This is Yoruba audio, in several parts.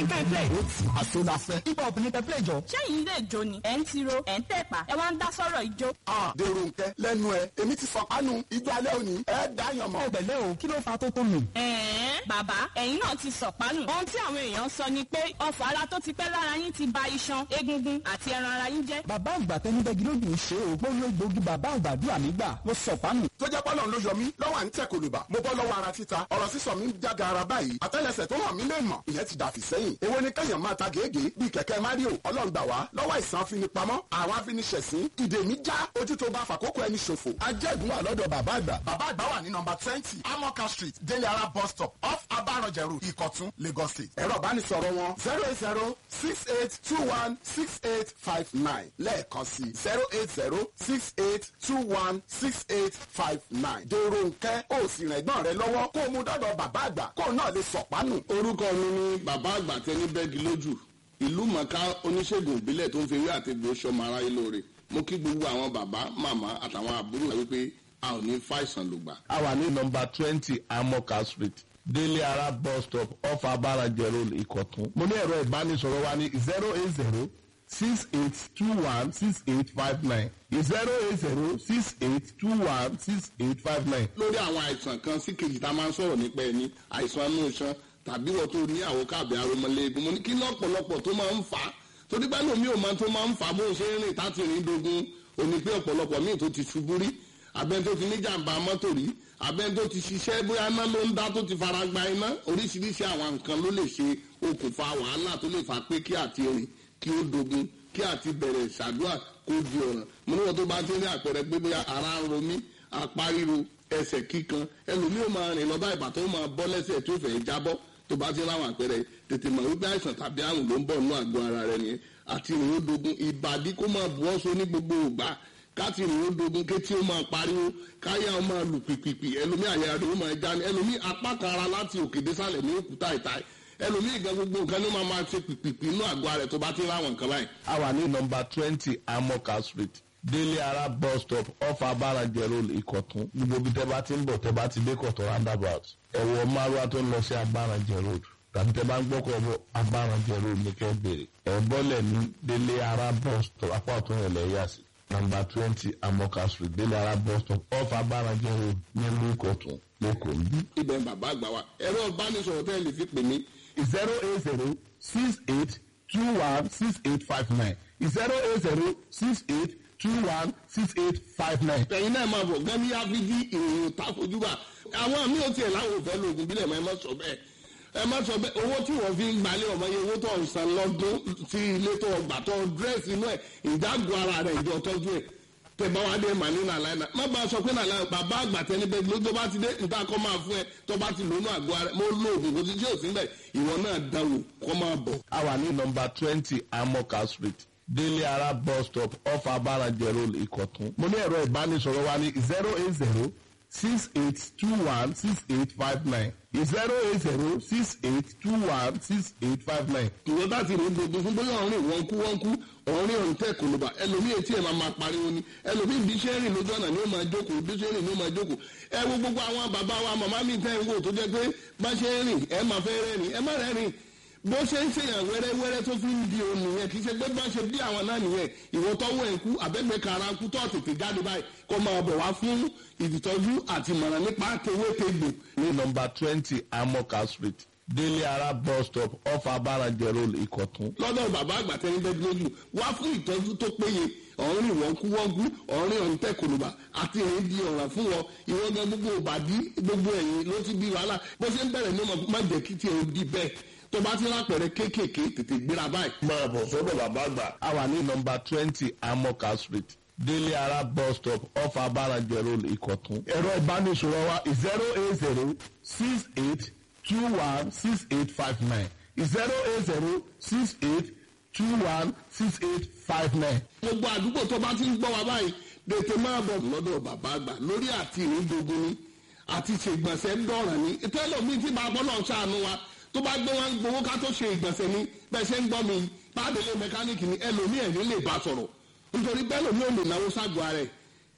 ní kẹ́ ẹ play. ó ti àsọdàfẹ́. hip hop ní kẹ́ play jọ. ṣẹ́yìn ilé ìjó ni ẹ̀ ń tiro ẹ̀ ń tẹ̀pà ẹ wá ń dá sọ́rọ̀ ìjó. Ah, dèrò nkẹ lẹ́nu ẹ èmi ti fọkànù ijó alẹ́ òní ẹ dáyàn mọ́. ọ̀gbẹ̀lẹ̀ o kí ló fa tó tó nù. ẹ̀ẹ́n bàbá ẹ̀yin náà ti sọ̀pánù. ohun tí àwọn èèyàn sọ ni pé ọfọ̀ ara tó ti pẹ́ lára yín ti ba iṣan egungun àti ẹran ara yín jẹ́. bàbá àgbà tẹnibẹ́gi lójú ń ṣe o gbóyè gbòógì bàbá àgbàdua mi gbà ló sọ pánù. tó jẹ́ pọ́lọ́ ló yọ mí lọ́wọ́ à ń tẹ̀ kòlùbà mo bọ́ lọ́wọ́ ara títa ọ̀rọ̀ sísọ mi ń jága ara báyìí àtẹ́lẹsẹ̀ tó hàn mí lè mọ̀ ìyẹn ti dàfí sẹ́yìn èwo ni kẹ́yàn máa ta gègé bíi kẹ̀kẹ́ mario ọlọ́ngbà wá lọ́wọ́ ìsàn afinipamọ́ àwọn afiniṣẹ̀sín ìdè mi já ojú tó bá fàkókò ẹni ṣòfò ajẹ́gun wà lọ́dọ̀ bàbá àgbà bàbá àgbà wà ní nọmba twenty amoka street délé ara bus stop off abarọ̀jẹ̀ road ìkọ̀tún lagos state ẹ̀rọ ìbánisọ̀rọ̀ wọn zero eight zero six eight two one six eight five nine lẹ́ẹ̀kan sí zero eight zero six eight two one six eight five nine dèrò nkẹ́ ó sì rìn ẹ̀gbọ́n rẹ lọ́wọ́ kó o mú dọ́dọ̀ bàbá àgbà kó o náà lè sọ̀pánù. orúkọ mi ni bàbá àgbà tẹni bẹ́ẹ̀gì lójú ìlú mọ̀ká oníṣègùn ìbílẹ̀ tó ń fi ewé àti egbò sọmọ aráyé lóore mo kí gbogbo àwọn bàbá màmá àtàwọn àbúrò rẹ wípé a ò ní fàìsàn lùgbà. a wà ní nọmba twenty amoka street délé ara bus stop off abarajẹ road ìkọ̀tún. mo ní ẹ̀rọ ìbánisọ̀rọ̀ wa ní zero eight zero six eight two one six eight five nine zero eight zero six eight two one six eight five nine. lórí àwọn àìsàn kan sí kejì tá a máa ń sọ̀rọ̀ nípa ẹni àìsàn inú iṣan tàbí wọ́n tó ní àwọn káàbẹ̀ aromọléegun mo ní kí lọ́pọ̀lọpọ̀ tó máa ń fà á torí pé lómi ò máa tó máa ń fà á bó ṣe ń rìn táti rìn dogun òní pé ọ̀pọ̀lọpọ̀ míì tó ti ṣubú rí abẹ́ni tó ti ní jàǹbá mọ́tò rí abẹ́ni tó ti ṣiṣẹ́ bóyá iná ló ń dá tó ti fara gba iná oríṣiríṣi àwọn nǹkan ló lè ṣe okùnfà wàhálà tó lè fà pé kí àti rìn kí ó dogun kí àti bẹ̀rẹ̀ ṣàdúrà kó di ọ̀ràn mo ní wọn tó bá ti ní àpẹẹrẹ pé bóyá ara ń ro mí apá ríro ẹsẹ̀ kíkan ẹlòmíì ó máa rìn lọ́ba ìbà tó máa bọ́ lẹ́sẹ̀ tó fẹ́ jábọ́ tó bá ti láwọn àpẹẹrẹ tètè mọ̀ wípé àìsàn tàbí àrùn ló ń bọ̀ nínú àgọ́ ara rẹ nìyẹn àti ìrìn ó dogun ìbàdí kó máa bu ọ́sọ ní gbogbo ògbà káti ìrìn ó dogun kétí ó máa pariwo káyà ó máa lù pìpìpì ẹlòmíì àyà rẹ ó máa já ní ẹlòmíì apá kan ara láti òkè désàlẹ̀ ní òkúta ìta ẹlòmíì gan gbogbo nǹkan ní máa máa ṣe pìpìpì inú àgọ́ ara rẹ tó bá ti láwọn nǹkan báyìí. a wà ní nọmba twenty amoka street délé ara bus stop off abarajẹ road ìkọ̀tún gbogbo ibi tẹ́ bá ti ń bọ̀ tẹ́ bá ti dé kọ̀tún roundabout ẹ̀wọ̀ márùwá tó ń lọ sí abarajẹ road tàbí tẹ́ bá ń gbọ́kọ̀ bọ̀ abarajẹ road ní kẹ́ bèrè ẹ̀ bọ́lẹ̀ ní délé ara bus stop apá ọ̀tún rẹ̀ lẹ́ yà sí nọmba twenty amoka street délé ara bus stop off abarajẹ road nílùú ìkọ̀tún lẹ́kọ̀ọ́ níbí. ibẹ̀ ń bàbá àgbà wa ẹ̀rọ ìbánisọ̀rọ̀ tẹ́ ẹ lè fi pè mí zero eight zero six eight two one six eight five nine zero eight zero six eight two one six eight five nine. ẹ̀yin náà máa bọ̀ gan ní áfíjí ìròyìn táfojúbà àwọn mi ò tiẹ̀ láwọn òfẹ́ lóògùn bílẹ̀ mọ́ ẹ má sọ bẹ́ẹ̀ ẹ má sọ bẹ́ẹ̀ owó tí wọ́n fi ń gbalẹ̀ ọmọ yẹn owó tó ń san lọ́dún tí ilé tó gbà tó dírẹ́sì inú ẹ̀ ìdágùn ara rẹ̀ ìjọ tọ́jú ẹ̀ tẹ bá wá dé màní nàlàyé náà má bàa sọ pé nàlàyé bàbá àgbà tẹni bẹ́ẹ̀ ló tó bá ti dé níta kọ́ máa fún ẹ tó bá ti lónú àgọ́ ara mo lo oògùn kò sí tí ò sí bẹ́ẹ̀ ìwọ náà dáwò kọ́ máa bọ̀. a wà ní nọmba twenty amoka street délé ara bus stop off abarajẹ road ìkọ̀tún. mo ní ẹ̀rọ ìbánisọ̀rọ̀ wa ní zero eight zero six eight two one six eight five nine zero eight zero six eight two one six eight five nine. ìwọ bá ti rìn gbogbo fún bóyá ọ̀rìn wọn kú wọn kú ọ̀rìn ọ̀rìn tẹ̀ kò ló bá ẹlòmíì etí ẹ̀ máa máa pariwo ni ẹlòmíì bí ṣe ń rìn lójú ọ̀nà ni ó máa jókòó bí ṣe ń rìn ni ó máa jókòó ẹ wo gbogbo àwọn bàbá wa màmá mi tẹ́ ń wò tó jẹ́ pé bá ṣe ń rìn ẹ máa fẹ́ rẹ́rìn ẹ má rẹ́rìn bó ṣe ń ṣèyàn wẹ́rẹ́wẹ́rẹ́ tó fi ń di òun nìyẹn kì í ṣe pé bá ṣe bí àwọn náà nìyẹn ìwọ tọ́wọ́ ẹ̀ kú àbẹ́gbẹ́ kara kú tó tètè jáde báyìí kó máa bọ̀ wá fún ìdìtọ́jú àti ìmọ̀ràn nípa tewétegbò ní nọmba twenty amoka street délé ara bus stop off abarajẹ road ìkọ̀tún. lọ́dọ̀ bàbá àgbà tẹ́ni bẹ́ẹ̀ lójú wá fún ìtọ́jú tó péye ọ̀rìn wọ́n kú wọ́n kú ọ̀rìn ọ̀hún tẹ̀ kòlùbà àti èyí di ọ̀ràn fún wọn ìwọ́n gan gbogbo òbàdí gbogbo ẹ̀yìn ló ti di wàhálà bó ṣe ń bẹ̀rẹ̀ ní ọmọ má jẹ́ kí tiẹ̀ ó di bẹ́ẹ̀ tó bá ti lápẹ̀rẹ̀ kéékèèké tètè gbéra báyìí. máa bọ̀ sọ́dọ̀ bàbá àgbà. a wà ní nọmba twenty amoka street délé ara bus stop off abarajẹ road ìkọ̀tún. ẹ̀rọ ìbánisọ̀rọ̀ wa zero eight zero six eight two one six eight five nine zero eight zero six eight two one six eight five nine. gbogbo àdúgbò tó bá ti ń gbọ́ wa báyìí tètè máa bọ̀ lọ́dọ̀ bàbá àgbà lórí àti ìrìndògún ni àti ṣègbọ̀nsẹ̀ ń dọ̀ràn ni tẹ́lẹ̀ mi ti bá bọ́ náà ṣàánú wa tó bá gbé wọn gbowó ká tó ṣe ìgbọ̀nsẹ̀ ni bẹ́ẹ̀ ṣe ń gbọ́ mi báàdélé mẹkáníìkì ni ẹlòmíì ẹ̀rí lè bá sọ̀rọ̀ nítorí bẹ́ẹ̀ lòmíì ò lè náwó ságọ́ ara ẹ̀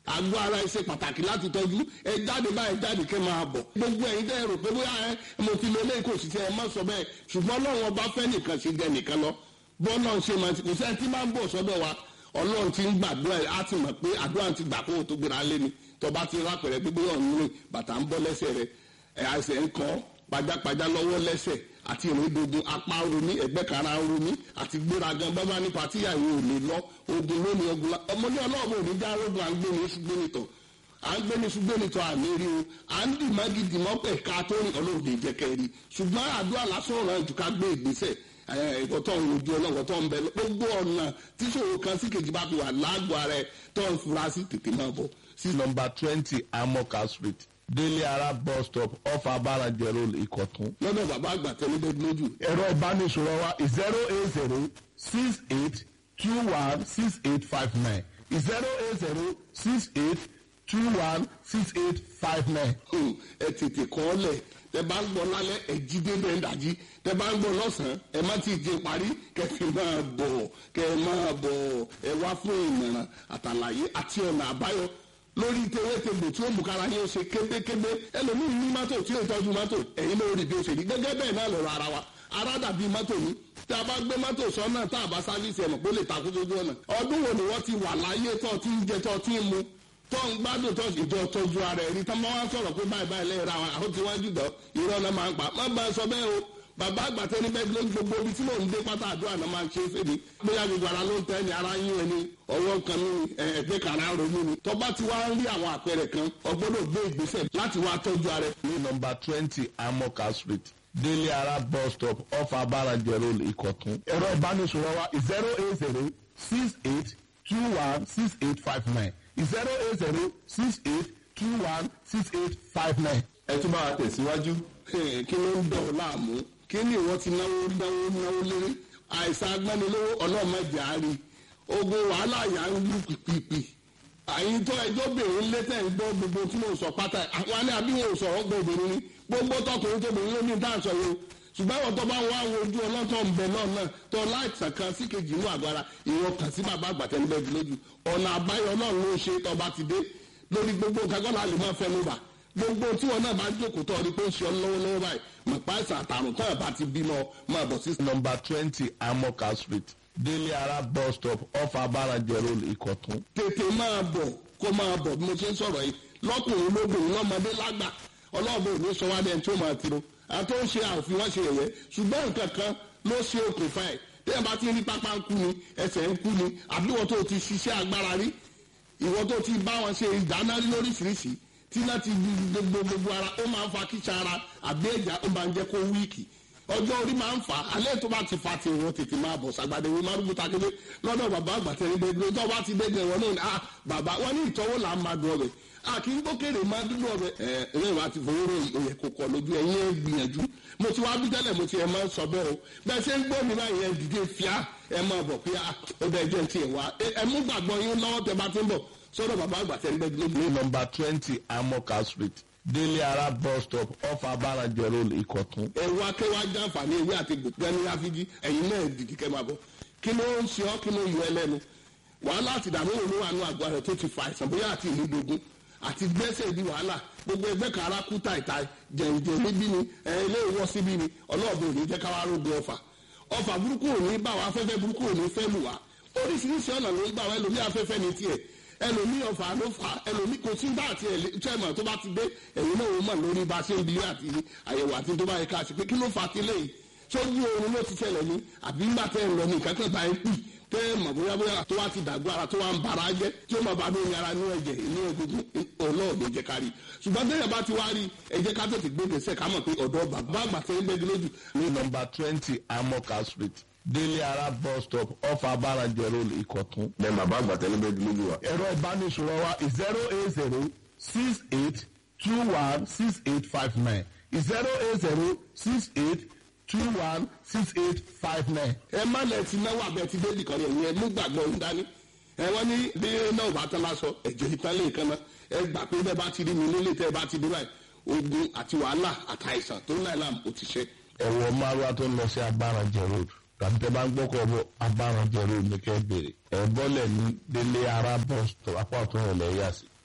àgọ́ ara ẹ ṣe pàtàkì láti tọ́jú ẹ jáde báyìí jáde kẹ́ máa bọ̀ gbogbo ẹ̀yin tẹ́ ẹ rò pé bóyá ẹ mo ti lo eléyìí kò sí tẹ́ ẹ má sọ bẹ́ẹ̀ ṣùgbọ́n ọlọ́run ọba fẹ́ nìkan ṣe jẹ nìkan lọ bọ́ọ̀lù ṣe máa ti kò sẹ́ni tí máa ń bọ̀ sọ́dọ̀ wa ọlọ́run ti ń gbàdúrà ẹ̀ á ti mọ̀ pé àdúrà ti gbà kó o tó gbéra lé ni tọba ti rápẹ̀rẹ̀ gbígbé ọ̀hún rìn bàtà ń bọ́ lẹ́sẹ̀ rẹ̀ ẹ̀ àìsàn ń kọ́ pajápajá lọ́wọ́ lẹ́sẹ̀ àti ìrìndògùn apá romi ẹ̀gbẹ́ kara romi àti gbéragan bábá nípa tíyàwó ò lè lọ ogun lónìí ogun la ọmọdé ọlọ́ọ̀bù òní já rogun à ń gbé ní ṣùgbọ́n nìtọ̀ à ń gbé ní ṣùgbọ́n nìtọ̀ àmì rí o à ń dì má gidi mọ́ pẹ̀ ká tó rìn ọlọ́ọ̀dẹ jẹ́kẹ́ rí ṣùgbọ́n àdúrà lásán ọ̀ràn jù ká gbé ìgbésẹ̀ ẹ̀kọ́ tó ń rojú ọlọ́wọ́ tó ń bẹ gbogbo ọ̀nà tí ṣòro kan sí kejì bá fi wà lágbo ara ẹ̀ tó ń fura sí tètè máa bọ̀ sí nọmba twenty amoka street délé ara bus stop off abarajẹ road ìkọ̀tún. lọ́dọ̀ bàbá àgbà tẹ́lẹ̀ lójú. ẹ̀rọ ìbánisọ̀rọ̀ wa zero eight zero six eight two one six eight five nine zero eight zero six eight two one six eight five nine. ẹ tètè kọ́ ọ lẹ̀ tẹ bá ń gbọ́ lálẹ́ ẹ jí débẹ̀ ń dàjí tẹ bá ń gbọ́ lọ́sàn-án ẹ má ti jẹ parí kẹfì máa bọ̀ kẹ máa bọ̀ ẹ wá fún ìmọ̀ràn àtàlàyé àti ọ̀nà àbáyọ lórí tewétegbò tí ó mú kára yín ó ṣe kébékébé ẹlòmíín ní mọ́tò tí ó tọ́jú mọ́tò ẹ̀yin ló rí bí ó ṣe rí gẹ́gẹ́ bẹ́ẹ̀ náà lọ́rọ̀ ara wa ara dàbí mọ́tò ní tí a bá gbé mọ́tò sọ́nà tá a bá sáfíìsì ẹ̀mọ̀ pé ó lè takú sójú ọ̀nà ọdún wo ni wọ́n ti wà láyé tó ti ń jẹ tó ti ń mu tó ń gbádùn tó ìjọ tọ́jú ara ẹ̀ rí tá máa wá sọ̀rọ̀ pé báyìí báyìí lẹ́yìn ra wọn àwọn tí wọ́n jùlọ irọ́ náà máa ń pa má bá a sọ bẹ́ẹ̀ o bàbá àgbàtẹ́ ní bẹ́ẹ̀ ló ń gbogbo ibi tí mò ń dé pátá àdúrà náà máa ń ṣe é fèdè bóyá gbogbo ara ló ń tẹ́ ni ara yín ẹni ọwọ́ kan ní ẹgbẹ́ kan ara ronú ni tọ́ba ti wá ń rí àwọn àpẹẹrẹ kan ọgbọ́dọ̀ gbé ìgbésẹ̀ láti wá tọ́jú ara ẹ̀. ní nọmba twenty amoka street délé ara bus stop off abarajẹ road ìkọ̀tún. ẹ̀rọ ìbánisọ̀rọ̀ wa zero eight zero six eight two one six eight five nine zero eight zero six eight two one six eight five nine. ẹ tún máa tẹ̀síwájú. kí ló ń dọ̀ ọ́ láàmú kí ni ìwọ ti náwó náwó náwó léré àìsàn agbánilówó ọlọ́mọdé àárí ogun wàhálà yà ń lù pìpìpì àyìn tó ẹjọ́ bèrè ń létẹ̀ ń gbọ́ gbogbo tí mo sọ pátá àwọn alẹ́ àbí wọn ò sọ̀rọ̀ gbọ́ obìnrin ni gbogbo tọkùnrin tóbìnrin ló ní dáàsọ yìí o ṣùgbọ́n àwọn tó bá ń wá àwọn ojú ọlọ́tọ̀ ń bẹ náà náà tó láìsàn kan sí kejì inú àgọ́ ara ìwọ̀n kàn sí bàbá àgbàtẹ́lẹ́gbẹ̀ẹ́ lójú ọ̀nà àbáyọ náà ló ń ṣe tọba ti dé lórí gbogbo nǹkan kọ́nà lè máa fẹnu bà gbogbo tí wọn náà bá jókòó tọ́ ọ ní pé ó ṣe ọ lọ́wọ́lọ́wọ́ báyìí mọ̀ pa àìsàn àtàrùn tán ẹ̀ bá ti bímọ máa bọ̀ sí. nọmba twenty amoka street délé ara bus stop off abarajẹ road ìkọ̀tún. tètè máa bọ̀ kó máa bọ̀ bí mo ṣe ń sọ̀rọ̀ yìí lọ́kùnrin lóbìnrin lọ́mọdé lágbà ọlọ́ọ̀bẹ ò ní sọ wá dẹ́n tí ó máa tiro àti ó ń ṣe àfihàn wọn ṣe ẹ̀yẹ ṣùgbọ́n nǹkan kan ló ṣe okùnfà ẹ̀ tẹ́yìn bá ti rí pápá ń kú ni ẹsẹ̀ ń kú ni àbí wọ́n tó ti ṣiṣẹ́ agbára rí ìwọ tó ti bá wọn ṣe ìdáná lóríṣiríṣi tí náà ti gbogbo gbogbo ara ó máa ń fa kíṣà ara àbí ẹ̀já ó máa ń jẹ́ kó wíìkì ọjọ́ orí máa ń fà á alẹ́ tó bá ti fa ti ìwọ̀n tètè máa bọ̀ sàgbàdé ìwé márùn takété lọ́dọ̀ bàbá àgbàtẹ́ ní gbẹgbẹ tó bá ti dégbẹ wọn náà ah bàbá wọn ní ìtọ́wò là ń máa dùn ọbẹ̀ a kì í gbókèrè máa dúdú ọbẹ̀ ẹ ẹ wàá ti fowó rò òye kò kọ lójú ẹ̀yìn ẹ̀ gbìyànjú mo ti wá bí tẹ́lẹ̀ mo ti ẹ̀ máa ń sọ bẹ́ẹ̀ o bẹ́ẹ̀ ṣe ń gbọ́ mi báyìí ẹ̀ dìde fíà ẹ̀ máa bọ̀ pé ó bẹ́ẹ̀ jẹ́ ti ẹ̀ wá ẹ̀ mú gbàgbọ́ yín lọ́wọ́ tẹ bá ti ń bọ̀ sọ́dọ̀ bàbá àgbàtẹ́ ní gbẹgbẹ ní nọmba twenty amoka street délé ara bus stop off abarajẹ road ìkọ̀tún. ẹ̀rọ akẹ́wà jàǹfààní ewé àti gbòǹgbẹ́ ní ráfíjì ẹ̀yin náà dìdí kẹ́ máa bọ̀ kí ló ń ṣe ọ́ kí ló yọ ẹlẹ́nu wàhálà àti ìdààmú òun wà nù àgọ́ rẹ̀ tó ti fa àìsàn bóyá àti ìlú dogun àti gbẹ́sẹ̀ di wàhálà gbogbo ẹgbẹ́ kan ara kú tàìtà jẹ̀ǹjẹ̀ níbí ni ẹ̀ ilé ìwọ́ síbí ni ọlọ́ọ̀bù òní jẹ́ káwá rógun ọfà ọfà burúkú òní bá wa afẹ́fẹ́ burúkú òní fẹ́ lù wá oríṣiríṣi ọ̀nà ló ń gbà wá ẹlòmí afẹ́fẹ́ ni tiẹ̀ ẹlòmí ọfà ló fà ẹlòmí kò sí bá àti ẹ̀lẹ́tẹ̀mọ̀ tó bá ti dé ẹ̀yin náà wọ́n mọ̀ lórí bá ṣe ń bi àti àyẹ̀wò àti tó bá yẹ ká ṣe pé kí ló fà á ti léyìí sójú oorun ló ti ṣẹlẹ̀ ní àbí ńgbà tẹ́ ẹ̀ lọ ní ìkẹ́kẹ́ bá ń pì tẹ́ ẹ̀ mọ̀ bóyá bóyá tó wá ti dàgbọ́ ara tó wá ń bara jẹ́ tí ó máa bá lóyún ara ní ẹ̀jẹ̀ ní egungun ọlọ́ọ̀dẹ jẹ́ ká rí ṣùgbọ́n tẹ́yẹ̀ bá ti wá rí ẹ jẹ́ ká tètè gbé gbèsè ká mọ̀ pé ọ̀dọ́ bàbá àgbà tẹ́ ń gbẹ́gi lójú ní nọmba twenty amoka street délé ara bus stop off abarajẹ road ìkọ̀tún. bẹ́ẹ̀ bàbá àgbàtẹ́ ní bẹ́ẹ̀ lójú wa. ẹ̀rọ ìbánisọ̀rọ̀ wa zero eight zero six eight two one six eight five nine zero eight zero six eight two one six eight five nine. ẹ má lẹ ti náwó abẹ ti débì kan yẹn ẹ mú gbàgbọ́ ń dání ẹ wọ́n ní bí náà bá tán lásọ ẹ̀jẹ̀ ìtàn lè kan náà ẹ gbà pé bẹ́ẹ̀ bá ti rí mi nílé tẹ́ ẹ bá ti dé báyìí ogun àti wàhálà àtàìsàn tó ń láì láàmú ó ti ṣe. ẹ̀wọ̀ márùwá tó ń lọ sí abarajẹ road tàbí tẹ bá ń gbọ́kọ̀ bọ̀ abarajẹ road ní kẹ́ bèrè ẹ̀ bọ́lẹ̀ ní délé ara bus stop apá ọ̀tún rẹ̀ lẹ́yà sí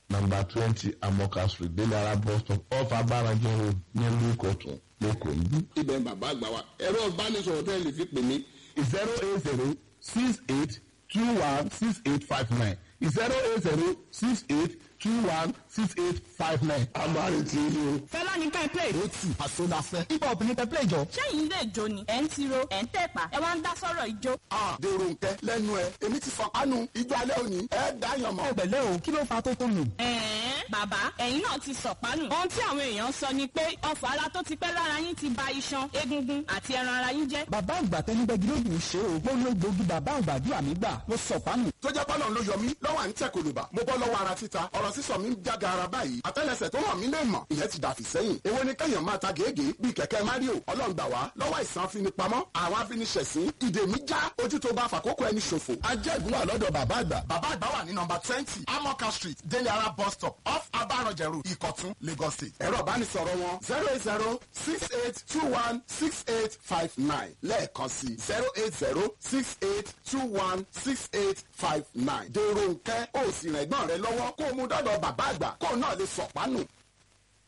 number twenty amoka street délé ara bus stop off abarajẹ road nílùú ìkọ̀tún lẹ́kọ̀ọ́ yìí. ibẹ̀ ń bàbá àgbà wa ẹ̀rọ ìbánisọ̀rọ̀ tẹ́ lè fi pè mí zero eight zero six eight two one six eight five nine zero eight zero six eight two one six eight five nine. àmàlì tí ní o. fẹlá ní ká ẹ play. ó tì àsọdàfẹ́. hip hop ní pẹ́pẹ́ ìjọ. sẹ́yìn ilé ìjó ni ẹ̀ ń tiro ẹ̀ ń tẹ̀pá ẹ wá ń dá sọ́rọ̀ ìjó. Ah, dèrò nkẹ lẹ́nu ẹ èmi ti sọ kánú ijó alẹ́ òní ẹ dáyàn mọ́. ẹ pẹ̀lẹ́ o kí ló fa tó tó nù. ẹ̀ẹ́n bàbá ẹ̀yin náà ti sọ̀pánù. ohun tí àwọn èèyàn sọ ni pé ọfà ara tó ti pẹ́ lára yín ti ba iṣan egungun àti ẹran ara yín jẹ́. bàbá àgbà tẹnibẹ́gi lóògùn ṣe o gbóná gbòógì bàbá àgbàdua mi gbà mo sọ̀pánù. tó jẹ́ pọ́nà ló yọ mí lọ́wọ́ à ń tẹ̀ kòlùbà mo bọ́ lọ́wọ́ ara títa ọ̀rọ̀ sísọ mi ń jága ara báyìí àtẹ́lẹsẹ̀ tó hàn mí lè mọ̀ ìyẹn ti dàfí sẹ́yìn èwo ni kẹ́yàn máa ta gègé bíi kẹ̀kẹ́ mario ọlọ́run gbà wá lọ́wọ́ ìsàn afinipamọ́ àwọn afiniṣẹ̀sín ìdè mi já ojú tó bá fàkókò ẹni ṣòfò. ajẹ́gun wà lọ́dọ̀ bàbá àgbà. bàbá àgbà wà ní nọmba twenty amoka street délé ara bus stop off abarọ̀jẹ̀ road ìkọ̀tún lagos state. ẹ̀rọ ìbánisọ̀rọ̀ wọn zero eight zero six eight two one six eight five nine lẹ́ẹ̀kan sí zero eight zero six eight two one six eight five nine. dèrò nkẹ́ ó sì rẹ̀gbọ́n rẹ lọ́wọ́ kó o mú dọ́dọ̀ bàbá àgbà kó o náà lè sọ̀pánù.